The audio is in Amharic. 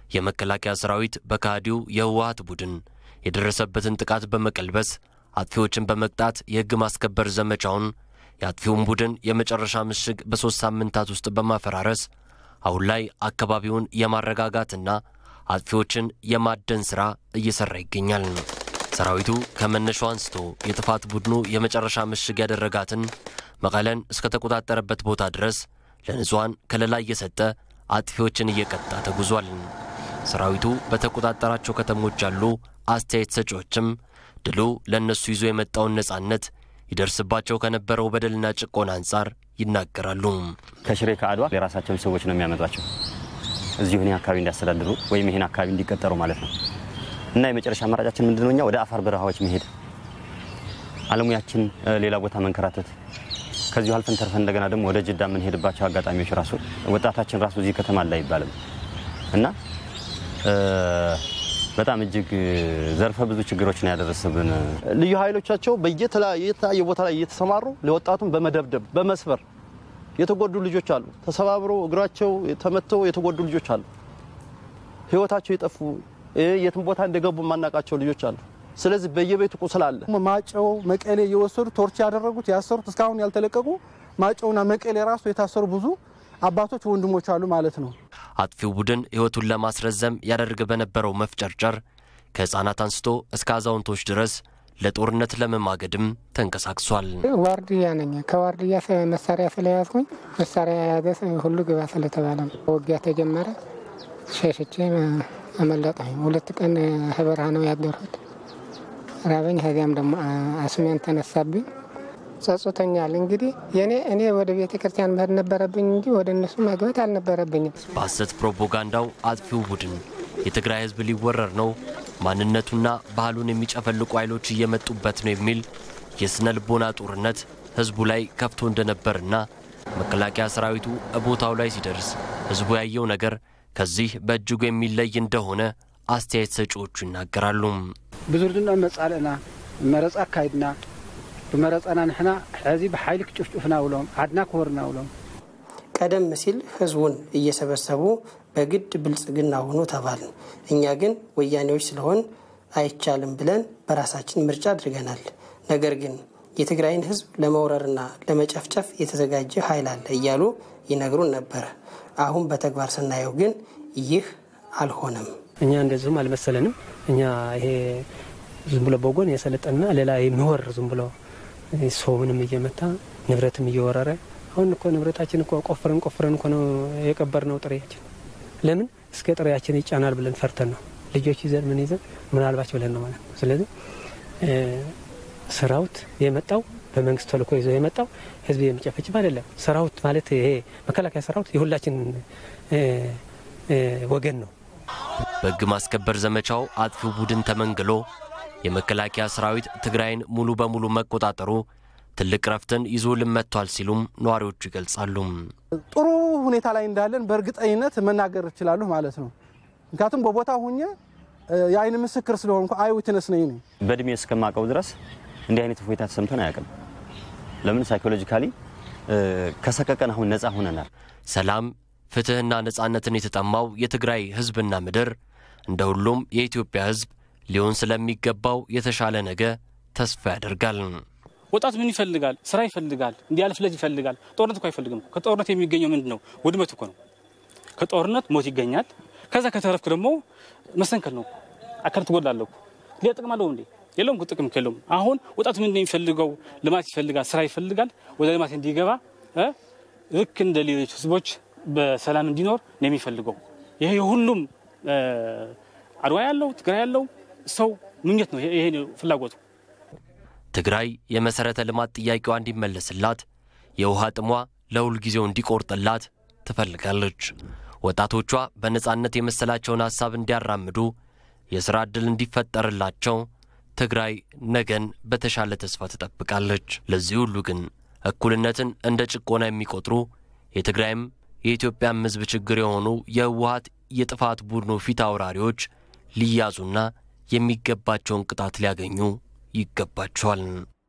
የመከላከያ ሰራዊት በካህዲው የህወሀት ቡድን የደረሰበትን ጥቃት በመቀልበስ አጥፊዎችን በመቅጣት የህግ ማስከበር ዘመቻውን የአጥፊውን ቡድን የመጨረሻ ምሽግ በሦስት ሳምንታት ውስጥ በማፈራረስ አሁን ላይ አካባቢውን የማረጋጋትና አጥፊዎችን የማደን ሥራ እየሠራ ይገኛል። ሰራዊቱ ከመነሻው አንስቶ የጥፋት ቡድኑ የመጨረሻ ምሽግ ያደረጋትን መቀለን እስከተቆጣጠረበት ቦታ ድረስ ለንጹሐን ከለላ እየሰጠ አጥፊዎችን እየቀጣ ተጉዟል። ሰራዊቱ በተቆጣጠራቸው ከተሞች ያሉ አስተያየት ሰጪዎችም ድሉ ለእነሱ ይዞ የመጣውን ነጻነት ይደርስባቸው ከነበረው በደልና ጭቆና አንጻር ይናገራሉ። ከሽሬ ከአድዋ የራሳቸውን ሰዎች ነው የሚያመጧቸው እዚሁ ይህን አካባቢ እንዲያስተዳድሩ ወይም ይህን አካባቢ እንዲቀጠሩ ማለት ነው። እና የመጨረሻ አማራጫችን ምንድን ነው? እኛ ወደ አፋር በረሃዎች መሄድ፣ አለሙያችን ሌላ ቦታ መንከራተት፣ ከዚሁ አልፈን ተርፈን እንደገና ደግሞ ወደ ጅዳ የምንሄድባቸው አጋጣሚዎች ራሱ ወጣታችን ራሱ እዚህ ከተማ ላይ አይባልም እና በጣም እጅግ ዘርፈ ብዙ ችግሮችን ያደረሰብን ልዩ ኃይሎቻቸው በየተለያየ ቦታ ላይ እየተሰማሩ ለወጣቱን በመደብደብ በመስበር የተጎዱ ልጆች አሉ። ተሰባብሮ እግራቸው ተመተው የተጎዱ ልጆች አሉ። ሕይወታቸው የጠፉ የትም ቦታ እንደገቡ የማናውቃቸው ልጆች አሉ። ስለዚህ በየቤቱ ቁስል አለ። ማጨው መቀሌ እየወሰዱ ቶርች ያደረጉት ያሰሩት እስካሁን ያልተለቀቁ ማጨውና መቀሌ ራሱ የታሰሩ ብዙ አባቶች ወንድሞች አሉ ማለት ነው። አጥፊው ቡድን ሕይወቱን ለማስረዘም ያደርግ በነበረው መፍጨርጨር ከሕፃናት አንስቶ እስከ አዛውንቶች ድረስ ለጦርነት ለመማገድም ተንቀሳቅሷል። ዋርድያ ነኝ። ከዋርድያ መሳሪያ ስለያዝኩኝ መሳሪያ የያዘ ሁሉ ግባ ስለተባለ ነው። ውጊያ ተጀመረ። ሸሽቼ አመለጠኝ። ሁለት ቀን በረሃ ነው ያደርኩት። ራበኝ። ከዚያም ደግሞ አስሜን ተነሳብኝ። ጸጽቶኛል። እንግዲህ የኔ እኔ ወደ ቤተ ክርስቲያን መሄድ ነበረብኝ እንጂ ወደ እነሱ መግባት አልነበረብኝም። በሐሰት ፕሮፓጋንዳው አጥፊው ቡድን የትግራይ ሕዝብ ሊወረር ነው፣ ማንነቱና ባህሉን የሚጨፈልቁ ኃይሎች እየመጡበት ነው የሚል የስነ ልቦና ጦርነት ሕዝቡ ላይ ከፍቶ እንደነበርና መከላከያ ሰራዊቱ ቦታው ላይ ሲደርስ ሕዝቡ ያየው ነገር ከዚህ በእጅጉ የሚለይ እንደሆነ አስተያየት ሰጪዎቹ ይናገራሉ። ብዝርድና መጻልእና መረፃ አካይድና ብመረፃና ንሕና ሕዚ ብሓይሊ ክጭፍጭፍና ውሎም ዓድና ክወርና ውሎም ቀደም ሲል ህዝቡን እየሰበሰቡ በግድ ብልጽግና ሆኑ ተባልን። እኛ ግን ወያኔዎች ስለሆን አይቻልም ብለን በራሳችን ምርጫ አድርገናል። ነገር ግን የትግራይን ህዝብ ለመውረርና ለመጨፍጨፍ የተዘጋጀ ኃይል አለ እያሉ ይነግሩን ነበር። አሁን በተግባር ስናየው ግን ይህ አልሆነም። እኛ እንደዚሁም አልመሰለንም። እኛ ይሄ ዝም ብሎ በጎን የሰለጠንና ሌላ የሚወር ዝም ብሎ ሰውንም እየመታ ንብረትም እየወረረ አሁን እኮ ንብረታችን እኮ ቆፍረን ቆፍረን እኮ ነው የቀበርነው ጥሬያችን። ለምን እስከ ጥሬያችን ይጫናል ብለን ፈርተን ነው ልጆች ይዘን ምን ይዘን ምናልባች ብለን ነው ማለት ነው። ስለዚህ ሰራዊት የመጣው በመንግስት ተልእኮ ይዞ የመጣው ህዝብ የሚጨፈጭፍ አይደለም። ሰራዊት ማለት ይሄ መከላከያ ሰራዊት የሁላችን ወገን ነው። በሕግ ማስከበር ዘመቻው አጥፊው ቡድን ተመንግሎ የመከላከያ ሰራዊት ትግራይን ሙሉ በሙሉ መቆጣጠሩ ትልቅ ረፍትን ይዞ ልመጥቷል ሲሉም ነዋሪዎቹ ይገልጻሉ። ጥሩ ሁኔታ ላይ እንዳለን በእርግጠኝነት መናገር እችላለሁ ማለት ነው። ምክንያቱም በቦታ ሁኜ የአይን ምስክር ስለሆንኩ አይ ዊትነስ ነኝ ነኝ በእድሜ እስከማውቀው ድረስ እንዲህ አይነት እፎይታ ተሰምቶን አያውቅም። ለምን ሳይኮሎጂካሊ ከሰቀቀን አሁን ነፃ ሆነናል። ሰላም ፍትሕና ነጻነትን የተጠማው የትግራይ ሕዝብና ምድር እንደ ሁሉም የኢትዮጵያ ሕዝብ ሊሆን ስለሚገባው የተሻለ ነገ ተስፋ ያደርጋል። ወጣቱ ምን ይፈልጋል? ስራ ይፈልጋል፣ እንዲያልፍለት ይፈልጋል። ጦርነት እኮ አይፈልግም። ከጦርነት የሚገኘው ምንድን ነው? ውድመት እኮ ነው። ከጦርነት ሞት ይገኛል። ከዛ ከተረፍክ ደግሞ መሰንከል ነው። አካል ትጎላለሁ። ሌላ ጥቅም አለው እንዴ? የለውም። ጥቅም የለውም። አሁን ወጣቱ ምንድን ነው የሚፈልገው? ልማት ይፈልጋል፣ ስራ ይፈልጋል። ወደ ልማት እንዲገባ ልክ እንደ ሌሎች ህዝቦች በሰላም እንዲኖር ነው የሚፈልገው። ይሄ የሁሉም አድዋ ያለው ትግራይ ያለው ሰው ምኞት ነው። ይሄ ፍላጎቱ። ትግራይ የመሠረተ ልማት ጥያቄዋ እንዲመለስላት፣ የውሃ ጥሟ ለሁል ጊዜው እንዲቆርጥላት ትፈልጋለች። ወጣቶቿ በነጻነት የመሰላቸውን ሐሳብ እንዲያራምዱ፣ የሥራ ዕድል እንዲፈጠርላቸው ትግራይ ነገን በተሻለ ተስፋ ትጠብቃለች። ለዚህ ሁሉ ግን እኩልነትን እንደ ጭቆና የሚቆጥሩ የትግራይም የኢትዮጵያም ሕዝብ ችግር የሆኑ የህወሀት የጥፋት ቡድኑ ፊት አውራሪዎች ሊያዙና የሚገባቸውን ቅጣት ሊያገኙ ይገባቸዋል።